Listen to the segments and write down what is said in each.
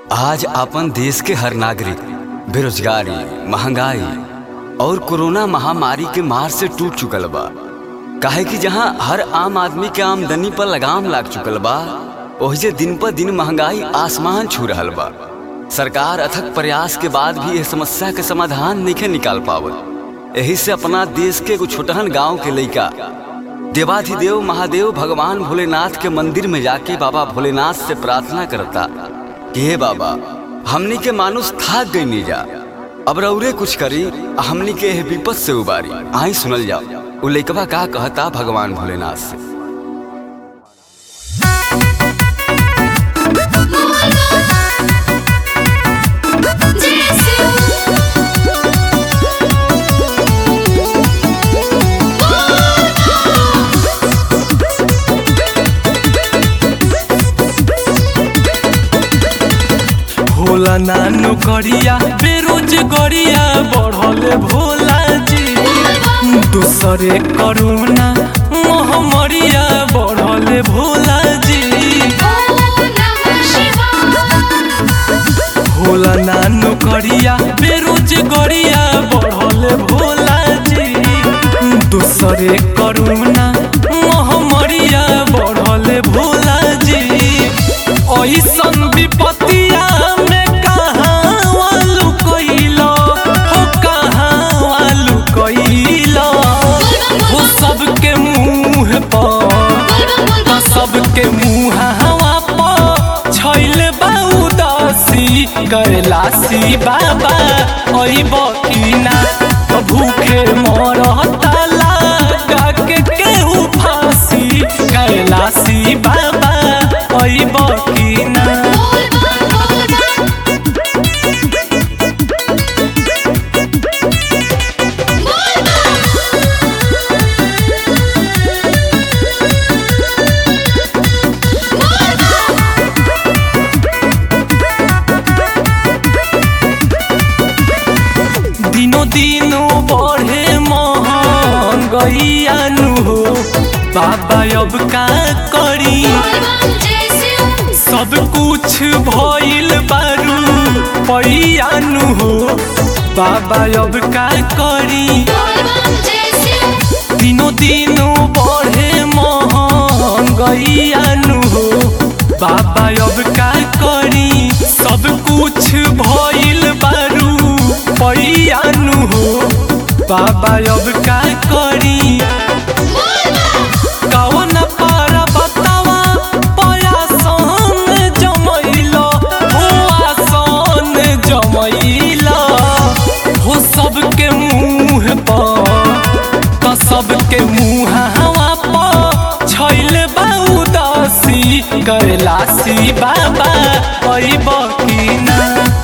आज अपन देश के हर नागरिक बेरोजगारी महंगाई और कोरोना महामारी के मार से टूट चुकल बा काहे कि जहां हर आम आदमी के आमदनी पर लगाम लाग चुकल बा ओहिजे दिन पर दिन महंगाई आसमान छू रहल बा सरकार अथक प्रयास के बाद भी यह समस्या के समाधान नहीं निकाल पावत यही से अपना देश के एगो छोटहन गांव के लइका देवाधिदेव महादेव भगवान भोलेनाथ के मंदिर में जाके बाबा भोलेनाथ से प्रार्थना करता कि हे बाबा हमनी के मानुष थाक गई नहीं जा अब रौरे कुछ करी आ हमनी के एह विपद से उबारी आई सुनल जाओ उ लइकवा का कहता भगवान भोलेनाथ से भोला नानो करिया बेरोजगारिया बढ़ले भोला जी दूसरे करोना महामारिया बढ़ले भोला जी भोला नानो करिया बेरोजगारिया बढ़ले भोला जी दूसरे करोना महामारिया बढ़ले भोला जी ऐसन विपत्तिया में कहाँ वालू कइलो हो कहाँ वालू कइलो हो सबके मुंह पर सबके मुंह हवा पर छैल बा उदासी कैलासी बाबा अइब की ना भूखे मरता लगा के केहू फांसी कैलासी बाबा अइब की ना दिनो दिनो बढ़े महंगैयानु हो बाबा अब का करी सब कुछ भइल बारू पैयानु हो बाबा अब का करी दिनो दिनो बढ़े महंगैयानु हो बाबा अब का करी सब कुछ भइल बारू पैयानु हो बाबा अब का करी कवन पार बतावा पयासन जमैला हो आसन जमैला हो सबके मुंह पर त सबके मुंह हवा पर छैल बा उदासी कैलासी बाबा अइब की ना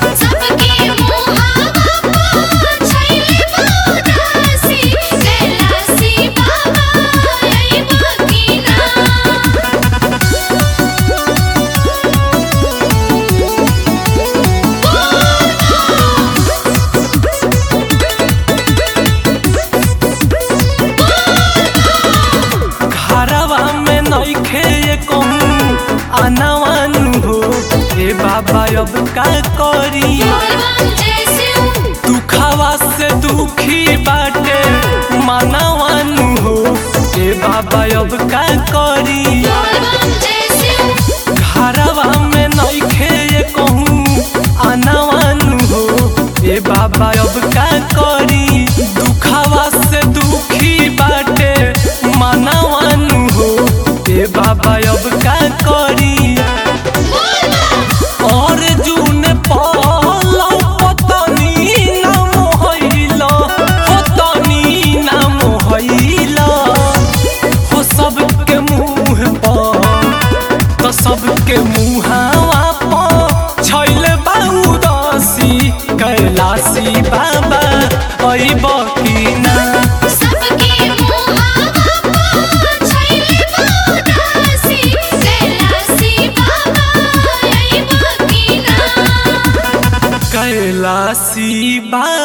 घरवा में नइखे कहूँ आनावानु हो ए बाबा अब का करी दुखावा से दुखी बाटे मानवानु हो ए बाबा अब का करी घरवा में नइखे कहूँ आनावानु हो ए बाबा अब का करी दुखावा से दुखी बाटे मानवानु हो ए बाबा अब का करी और जून पालो पतनी नाम होइला पतनी नाम होइला हो सबके मुंह पर तो सबके मुहावा पर छैल बा उदासी कैलासी बाबा अइब की ना कैलासी बा